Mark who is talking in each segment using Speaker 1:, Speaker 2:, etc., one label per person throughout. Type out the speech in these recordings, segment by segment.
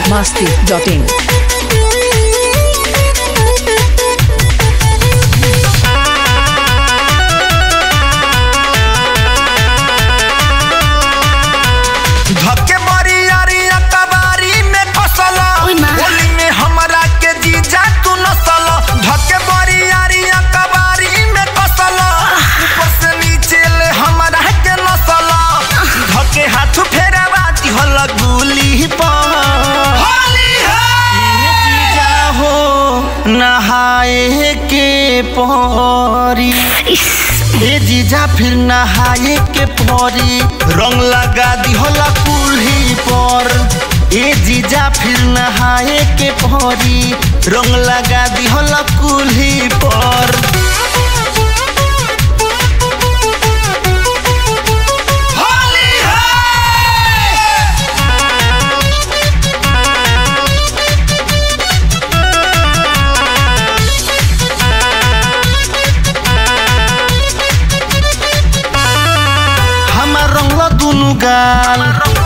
Speaker 1: masti.in.
Speaker 2: धक्के बड़ी यारी कबारी में फसल
Speaker 3: ओय माँ।
Speaker 2: होली में हमरा के जीजा तू नसल धक्के बड़ी यारी कबारी में फसल ऊपर से नीचे ले हमरा के नसल धक्के हाथ फेरा बाती हल गुली पर ये जीजा हो नहाए के परी ए जीजा फिर नहाए के परी रंग लगा दिहला कुल्ही पर ए जीजा फिर नहाए के परी रंग लगा दिहला कुल्ही पर होली है हमार रंगला दुनु गाल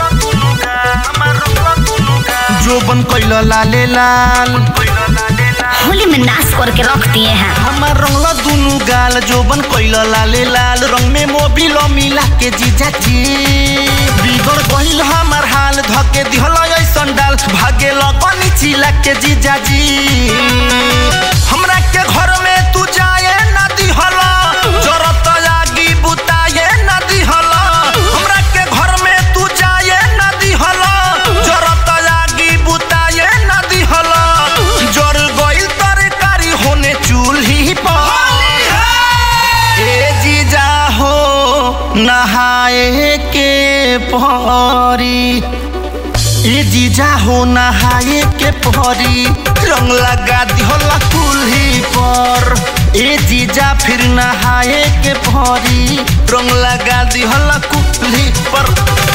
Speaker 2: जोबन कैला लाले लाल
Speaker 3: होली में नाश करके रख दिए हैं
Speaker 2: हमार रंगला दुनु गाल जोबन कैला लाले लाल रंग में मोबिल मिला के जीजा जी बिगड़ गइल हमार हाल धके दिहल ऐसन डाल भागे लगनी चिला के जीजा जी हमरा के घर में तू जाए ना दिहल जरत लागी बुताए ना दिहल हमरा के घर में तू जाए ना दिहल जरत लागी बुताए ना दिहल जर गइल तरकारी होने चूल्ही पर ए जीजा हो नहाए के परी ए जीजा हो नहाए के परी रंग लगा दिहला कुल्ही पर ए जीजा फिर नहाए के परी रंग लगा दिहला कुल्ही पर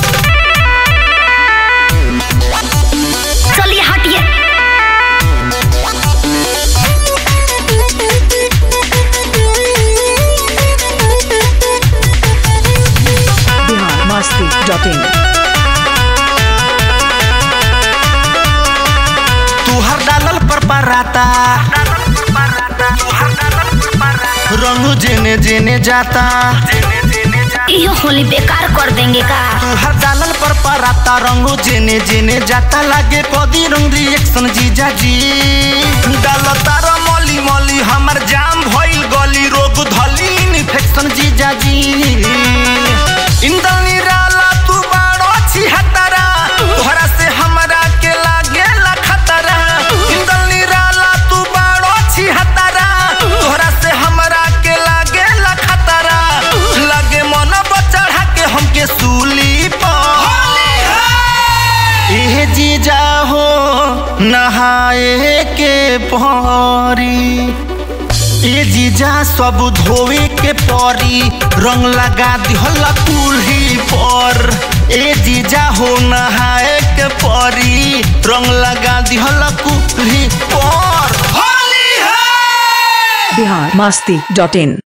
Speaker 3: चलिए हटिए
Speaker 1: Bihar masti.in.
Speaker 2: तुहर डालल पर पराता रंग जेने जेने जाता
Speaker 3: यो होली बेकार कर देंगे का
Speaker 2: तुहर डालल पर पराता रंग जेने जेने जाता लागे कदी रंग रिएक्शन जीजा जी डालता र मली मली हमर जाम भइल गली रोग धली इन्फेक्शन जीजा जी इंदल निराला तू बाड़ो छिहत्तरा तोहरा से हमरा के लागे खतरा इंदल निराला तू बाड़ो छिहत्तरा तोहरा से हमरा के लागे खतरा लगे मन बचढ़ा के हमके सूली पर ए जीजा हो नहाए के परी ए जीजा सब धोवे के परी रंग लगा दिहला कुल्ही पर ए जीजा हो नहाए के परी रंग लगा दिहला कुल्ही पर होली है
Speaker 1: Bihar masti.in.